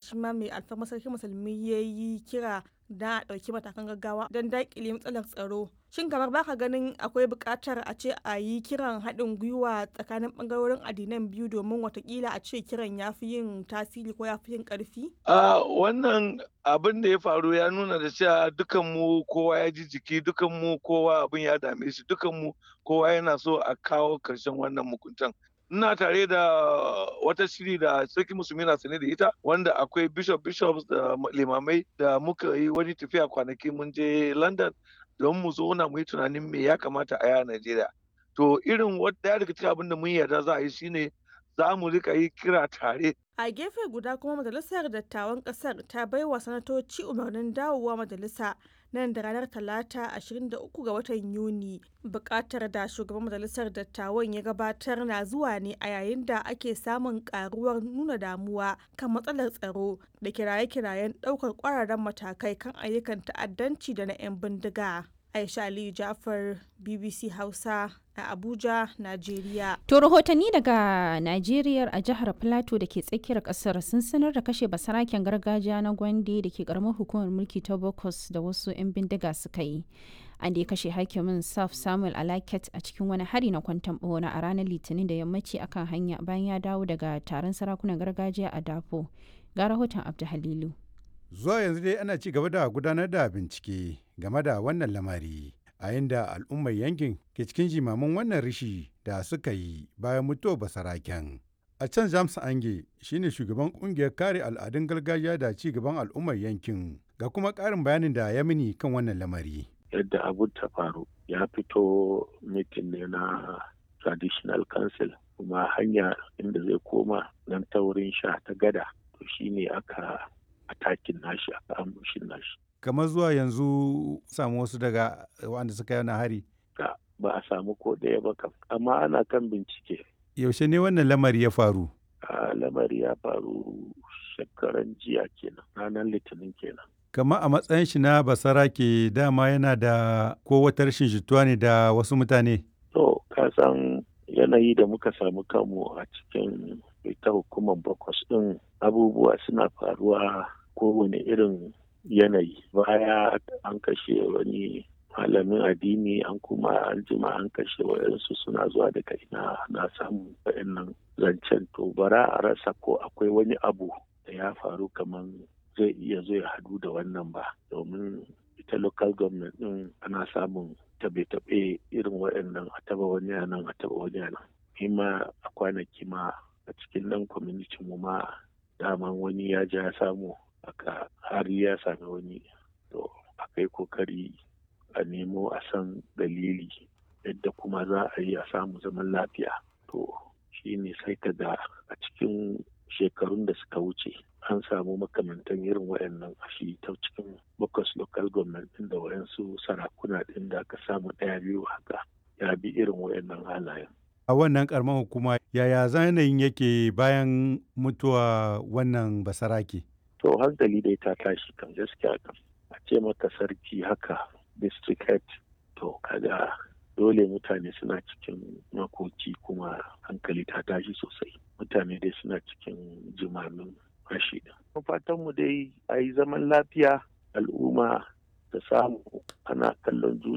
shi ma mai alfarma sarki musulmi ya yi kira da a ɗauki matakan gaggawa don daƙile matsalar tsaro shin kamar baka ganin akwai buƙatar a ce a yi kiran haɗin gwiwa tsakanin ɓangarorin addinan biyu domin watakila a ce kiran ya fi yin tasiri ko ya fi yin ƙarfi? a wannan abin da ya faru ya nuna da cewa dukan mu kowa ya ji jiki dukan mu kowa abin ya dame shi dukan mu kowa yana so a kawo ƙarshen wannan mukuntan ina tare da wata shiri da sarki musulmi na sane da ita wanda akwai bishop bishops da limamai da muka yi wani tafiya kwanaki mun je london don mu zauna mu yi tunanin me ya kamata a yi a najeriya to irin daya daga cikin abin da mun yarda za a yi shine za mu rika yi kira tare a gefe guda kuma majalisar dattawan kasar ta baiwa sanatoci umarnin dawowa majalisa nan da ranar talata 23 ga watan yuni bukatar da shugaban majalisar dattawan ya gabatar na zuwa ne a yayin da ake samun karuwar nuna damuwa kan matsalar tsaro da kiraye-kirayen daukar kwararren matakai kan ayyukan ta'addanci da na 'yan bindiga aisha aliyu jafar bbc hausa a abuja najeriya to rahotanni daga najeriya a jihar plateau da ke tsakiyar kasar sun sanar da kashe basaraken gargajiya na gwande da ke karamar hukumar mulki ta bokos da wasu 'yan bindiga suka yi an da ya kashe hakimin saf samuel alaket a cikin wani hari na kwantan bona a ranar litinin da yammaci akan hanya bayan ya dawo daga taron sarakunan gargajiya a dafo ga rahoton abdu halilu zuwa yanzu dai ana ci gaba da gudanar da bincike game da wannan lamari a inda al'ummar yankin ke cikin jimamin wannan rishi da suka yi bayan mutuwar basaraken a can james ange shine shugaban kungiyar kare al'adun gargajiya da ci gaban al'ummar yankin ga kuma karin bayanin da ya mini kan wannan lamari yadda abun ta faru ya fito mitin ne na traditional council kuma hanya inda zai koma nan ta wurin sha ta gada to shine aka atakin nashi aka ambushin nashi kamar zuwa yanzu samu wasu daga wanda suka yi hari ba a samu ko ɗaya ba kam amma ana kan bincike yaushe ne wannan lamari ya faru a lamari ya faru shekaran jiya kenan ranar litinin kenan kama a matsayin shi na basara ke dama yana da ko wata rashin jituwa ne da wasu mutane to ka san yanayi da muka samu kanmu a cikin ita hukumar bakwas ɗin abubuwa suna faruwa kowane irin yanayi baya an kashe wani malamin addini an kuma an jima an kashe wayansu suna zuwa daga ina na samu wayannan zancen to bara a rasa ko akwai wani abu da ya faru kamar zai iya zo ya hadu da wannan ba domin ita local government din ana samun tabe-tabe irin waɗannan a taba wani nan a taba wani nan ma a kwanaki ma a cikin nan community mu ma daman wani ya ja samu aka har ya sami wani to akai kokari a nemo a san dalili yadda kuma za a yi a samu zaman lafiya to shi ne sai ka ga a cikin shekarun da suka wuce an samu makamantan irin wayannan a shi ta cikin bakwas local government din da wayansu sarakuna din da aka samu ɗaya biyu haka ya bi irin wayannan halayen a wannan karamar hukuma yaya zanayin yake bayan mutuwa wannan basarake to hankali dai ta tashi kan gaskiya kan a ce maka sarki haka district head to kaga dole mutane suna cikin makoki kuma hankali ta tashi sosai mutane dai suna cikin jimamin rashi da fatan mu dai a yi zaman lafiya al'umma da samu ana kallon juna